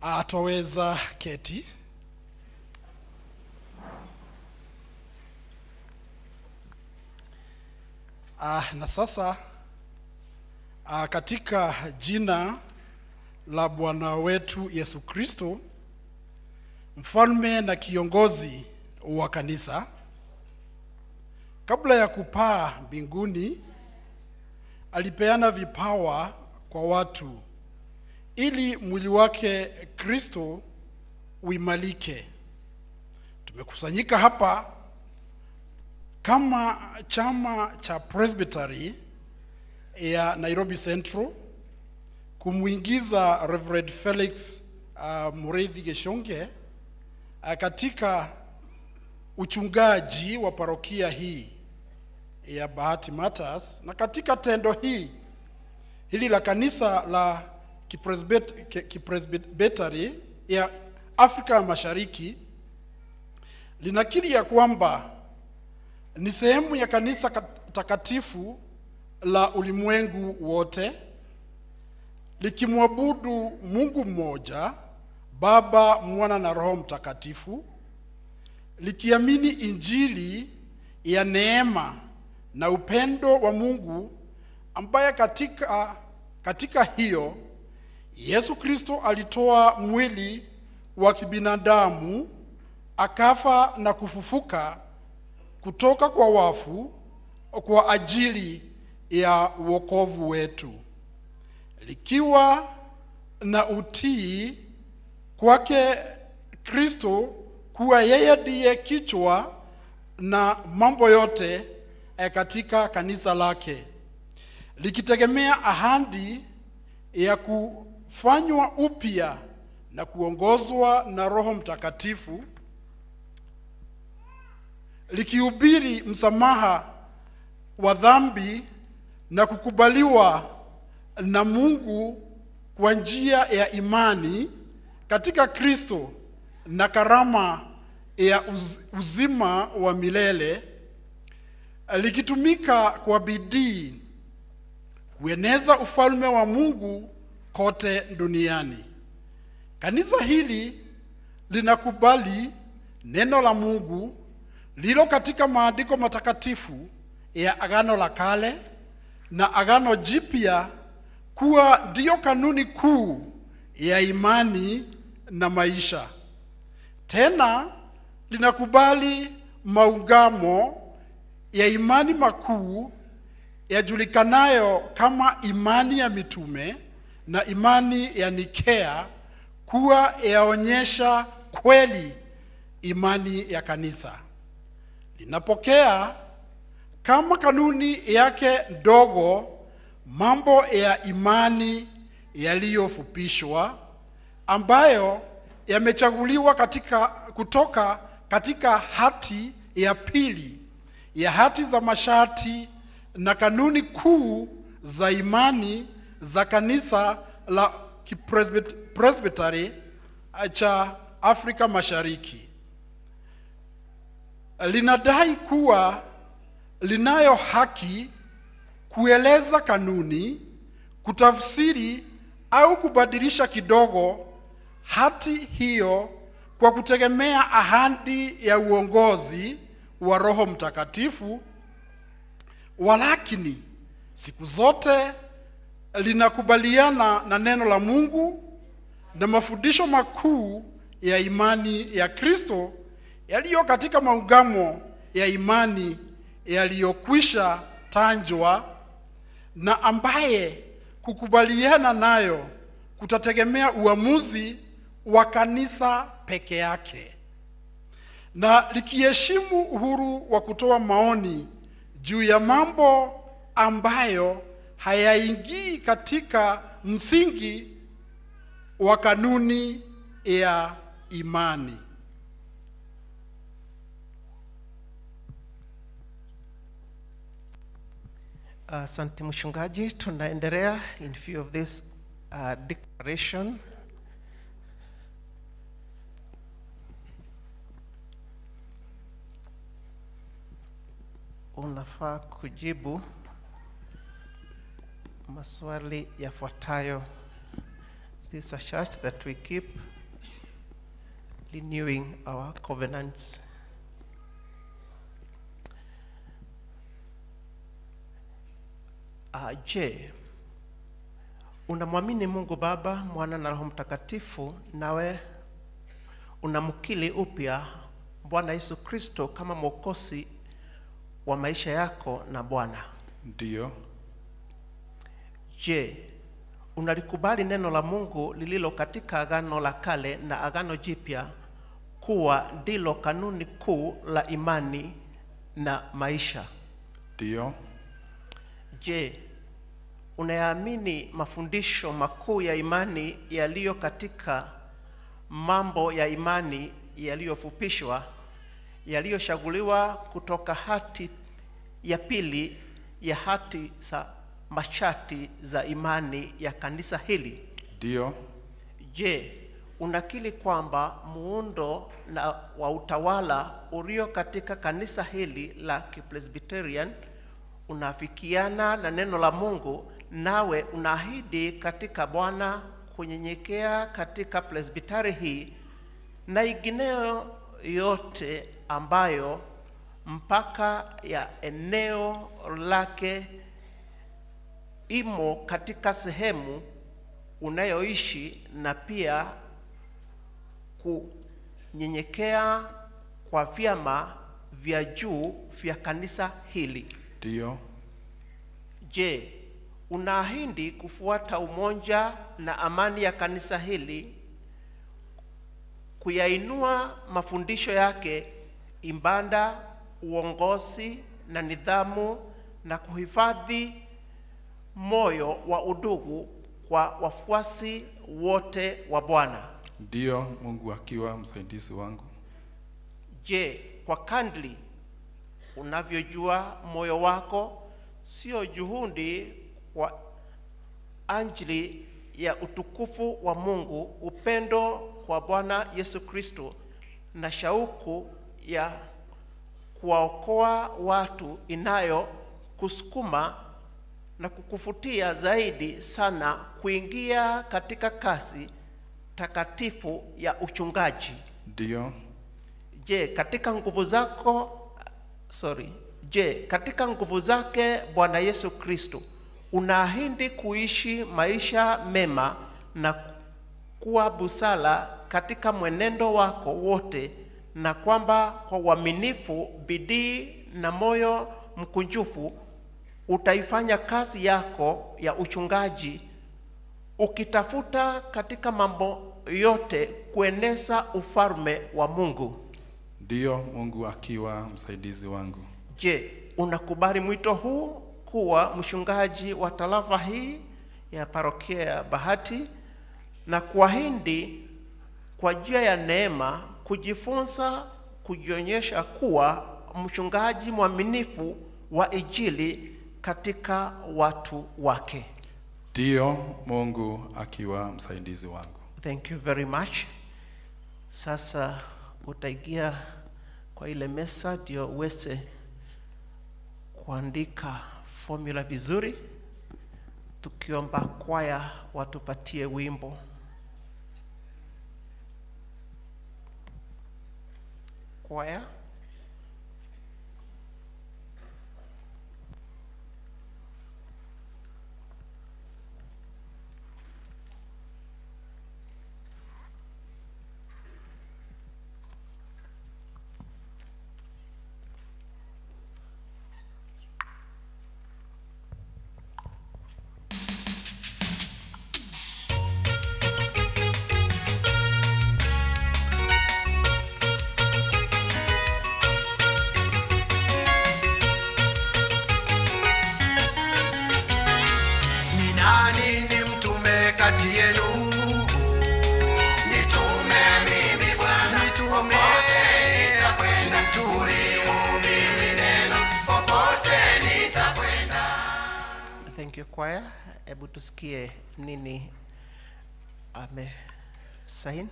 ataweza keti. Ah, na sasa ah, katika jina la Bwana wetu Yesu Kristo, mfalme na kiongozi wa kanisa, kabla ya kupaa mbinguni, alipeana vipawa kwa watu ili mwili wake Kristo uimalike. Tumekusanyika hapa kama chama cha Presbytery ya Nairobi Central kumwingiza Reverend Felix uh, Mureithi Geshonge uh, katika uchungaji wa parokia hii ya Bahati Matters, na katika tendo hii hili la kanisa la kipresbet- ki- kipresbiteri ya Afrika ya Mashariki linakiri ya kwamba ni sehemu ya kanisa kat- takatifu la ulimwengu wote likimwabudu Mungu mmoja, Baba, Mwana na Roho Mtakatifu, likiamini Injili ya neema na upendo wa Mungu ambaye katika, katika hiyo Yesu Kristo alitoa mwili wa kibinadamu akafa na kufufuka kutoka kwa wafu kwa ajili ya wokovu wetu, likiwa na utii kwake Kristo kuwa yeye ndiye kichwa na mambo yote eh, katika kanisa lake, likitegemea ahadi ya kufanywa upya na kuongozwa na Roho Mtakatifu, likihubiri msamaha wa dhambi na kukubaliwa na Mungu kwa njia ya imani katika Kristo na karama ya uz- uzima wa milele, likitumika kwa bidii kueneza ufalme wa Mungu kote duniani. Kanisa hili linakubali neno la Mungu lilo katika maandiko matakatifu ya Agano la Kale na Agano Jipya kuwa ndiyo kanuni kuu ya imani na maisha. Tena linakubali maungamo ya imani makuu yajulikanayo kama imani ya mitume na imani ya Nikea kuwa yaonyesha kweli imani ya kanisa. Linapokea kama kanuni yake ndogo mambo ya imani yaliyofupishwa ambayo yamechaguliwa katika kutoka katika hati ya pili ya hati za masharti na kanuni kuu za imani za kanisa la Kipresbiteri cha Afrika Mashariki. Linadai kuwa linayo haki kueleza kanuni, kutafsiri au kubadilisha kidogo hati hiyo kwa kutegemea ahadi ya uongozi wa Roho Mtakatifu, walakini siku zote linakubaliana na neno la Mungu na mafundisho makuu ya imani ya Kristo yaliyo katika maungamo ya imani yaliyokwisha tanjwa na ambaye kukubaliana nayo kutategemea uamuzi wa kanisa peke yake, na likiheshimu uhuru wa kutoa maoni juu ya mambo ambayo hayaingii katika msingi wa kanuni ya imani. Asante mchungaji, tunaendelea in view of this uh, declaration. Unafaa kujibu maswali yafuatayo. This is a church that we keep renewing our covenants. Uh, je, unamwamini Mungu Baba, Mwana na Roho Mtakatifu, nawe unamkili upya Bwana Yesu Kristo kama mwokozi wa maisha yako na Bwana? Ndiyo, Je, unalikubali neno la Mungu lililo katika Agano la Kale na Agano Jipya kuwa ndilo kanuni kuu la imani na maisha? ndiyo, Je, unayaamini mafundisho makuu ya imani yaliyo katika mambo ya imani yaliyofupishwa yaliyochaguliwa kutoka hati ya pili ya hati za masharti za imani ya kanisa hili? ndiyo, Je, unakiri kwamba muundo na wa utawala ulio katika kanisa hili la Kipresbyterian unafikiana na neno la Mungu, nawe unaahidi katika Bwana kunyenyekea katika presbiteri hii na ingineyo yote ambayo mpaka ya eneo lake imo katika sehemu unayoishi na pia kunyenyekea kwa vyama vya juu vya kanisa hili. ndiyo, Je, unaahidi kufuata umoja na amani ya kanisa hili, kuyainua mafundisho yake, ibada, uongozi na nidhamu, na kuhifadhi moyo wa udugu kwa wafuasi wote wa Bwana? ndiyo, Mungu akiwa msaidizi wangu. Je, kwa kadri unavyojua moyo wako, sio juhudi kwa ajili ya utukufu wa Mungu, upendo kwa Bwana Yesu Kristo na shauku ya kuwaokoa watu inayo kusukuma na kukufutia zaidi sana kuingia katika kasi takatifu ya uchungaji? Ndiyo, Je, katika nguvu zako sorry, je, katika nguvu zake Bwana Yesu Kristo unaahidi kuishi maisha mema na kuwa busara katika mwenendo wako wote, na kwamba kwa uaminifu, bidii na moyo mkunjufu utaifanya kazi yako ya uchungaji ukitafuta katika mambo yote kueneza ufalme wa Mungu. ndiyo, Mungu akiwa msaidizi wangu. Je, unakubali mwito huu kuwa mchungaji wa tarafa hii ya parokia ya Bahati na kuahidi kwa njia ya neema kujifunza kujionyesha kuwa mchungaji mwaminifu wa Injili katika watu wake? Ndiyo, Mungu akiwa msaidizi wangu. Thank you very much. Sasa utaingia kwa ile mesa ndio uweze kuandika formula vizuri, tukiomba kwaya watupatie wimbo. Kwaya, Ni nani ni mtume kati yenu? Nitume mimi Bwana, popote nitakwenda, tulihubiri neno, popote nitakwenda. thank you kwaya. Hebu tusikie nini amesaini.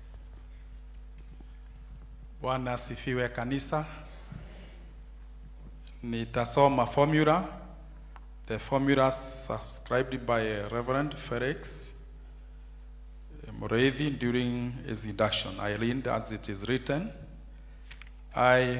Bwana asifiwe kanisa. Nitasoma formula. The formula subscribed by Reverend Felix Morethi during his induction. I read as it is written. I,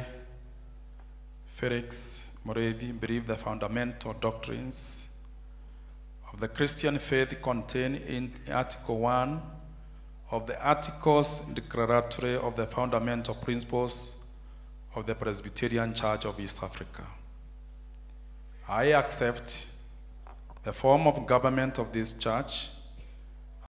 Felix Morethi, believe the fundamental doctrines of the Christian faith contained in Article 1 of the Articles Declaratory of the Fundamental Principles of the Presbyterian Church of East Africa. I accept the form of government of this church